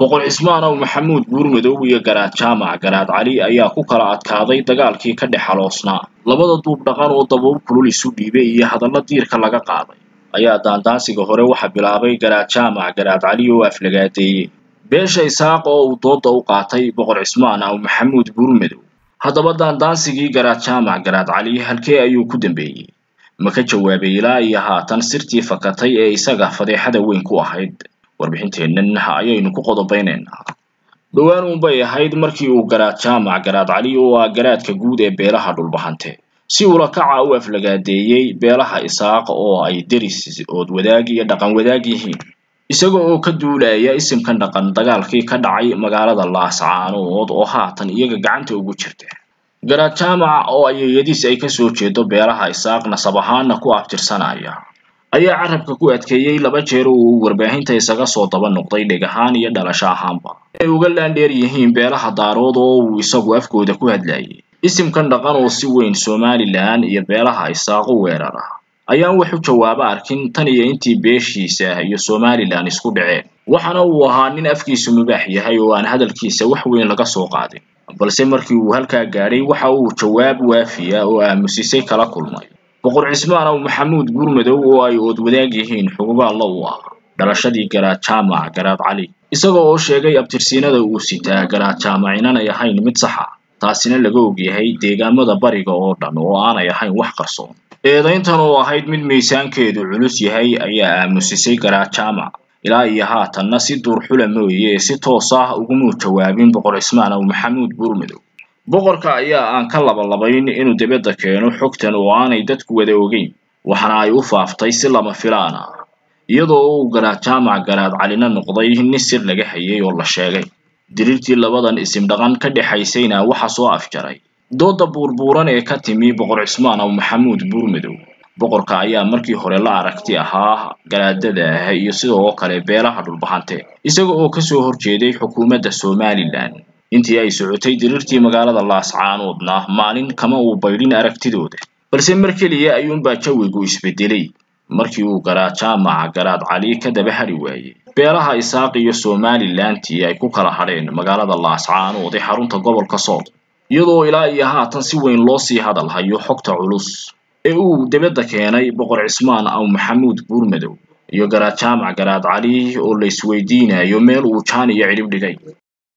boqor cismaan ow maxamuud buurmadow iyo garaad jaamac garaad cali ayaa ku kala adkaaday dagaalkii ka dhex xaloosnaa labada duub dhaqan oo dabool kulul isu dhiibay iyo hadallo diirka laga qaaday ayaa daandaansiga hore waxa bilaabay garaad jaamac garaad cali oo aflagaadeeyey beesha isaaq oo uu dooda u qaatay boqor cismaan ow maxamuud buurmadow haddaba daandaansigii garaad jaamac garaad cali halkee ayuu ku dambeeyey ma ka jawaabay ilaa iyo haatan sirtii fakatay ee isaga fadeexada weyn ku ahayd warbixinteennan ayaynu ku qodobaynaynaa dhowaan uunbay ahayd markii uu garaad jaamac garaad cali oo ah garaadka guud ee beelaha dhulbahante si ula kaca u aflagaadeeyey beelaha isaaq oo ay deris ood wadaag iyo dhaqan wadaag yihiin isaga oo ka duulaya isimkan dhaqan dagaalkii ka dhacay magaalada laascaanood oo haatan iyaga gacanta ugu jirta garaad jaamac oo ayeeyadiis ay kasoo jeedo beelaha isaaq nasab ahaana ku abtirsanaya ayaa carabka ku adkeeyey laba jeer oo uu warbaahinta isaga soo daba noqday dheg ahaan iyo dhalasho ahaanba ay uga laandheer yihiin beelaha daarood oo uu isagu afkooda ku hadlayay isimkan dhaqan oo si weyn somalilan iyo beelaha isaaq u weerara ayaan wax u jawaabo arkin tan iyo intii beeshiisa iyo somalilan isku dhaceen waxaana uu ahaa nin afkiisu mubaax yahay oo aan hadalkiisa wax weyn laga soo qaadin balse markii uu halkaa gaadhay waxa uu jawaab waafiya oo aamusisay kala kulmay boqor cismaan ow maxamuud buurmadow oo ay ood wadaag yihiin xugubaalla u ah dhalashadii garaad jaamac garaad cali isaga oo sheegay abtirsiinada uu sitaa garaad jaamac inanay ahayn mid saxa taasina laga ogyahay deegaamada bariga oo dhan oo aanay ahayn wax qarsoon eedayntan oo ahayd mid miisaankeedu culus yahay ayaa aamusisay garaad jaamac ilaa iyo haatanna si duurxula mooye si toos ah ugumuu jawaabin boqor cismaan ow maxamuud buurmadow boqorka ayaa aan ka labalabayn inuu dibadda keeno xogtan oo aanay dadku wada ogeyn waxaana ay u faaftay si lama filaan ah iyadoo uu garaad jaamac garaad calina noqday nin sir laga hayay oo la sheegay diriirtii labadan isim dhaqan ka dhexaysayna waxa soo afjaray dooda buurbuuran ee ka timi boqor cismaan ow maxamuud buurmadow boqorka ayaa markii hore la aragti ahaa garaadada ah iyo sidoo kale beelaha dhulbahante isaga oo kasoo horjeeday xukuumadda somalilan intii ay socotay diriirtii magaalada laascaanoodna maalin kama uu baydhin aragtidooda balse mar keliya ayuunbaa jawigu isbedelay markii uu garaad jaamac garaad cali ka daba hadhi waayey beelaha isaaq iyo somalilantii ay ku kala hadheen magaalada laascaanood ee xarunta gobolka sool iyadoo ilaa iyo haatan si weyn loo sii hadal hayo xogta culus ee uu dibadda keenay boqor cismaan ow maxamuud buurmadow iyo garaad jaamac garaad cali oo la isweydiinayo meel uu jaan iyo cidhib dhigay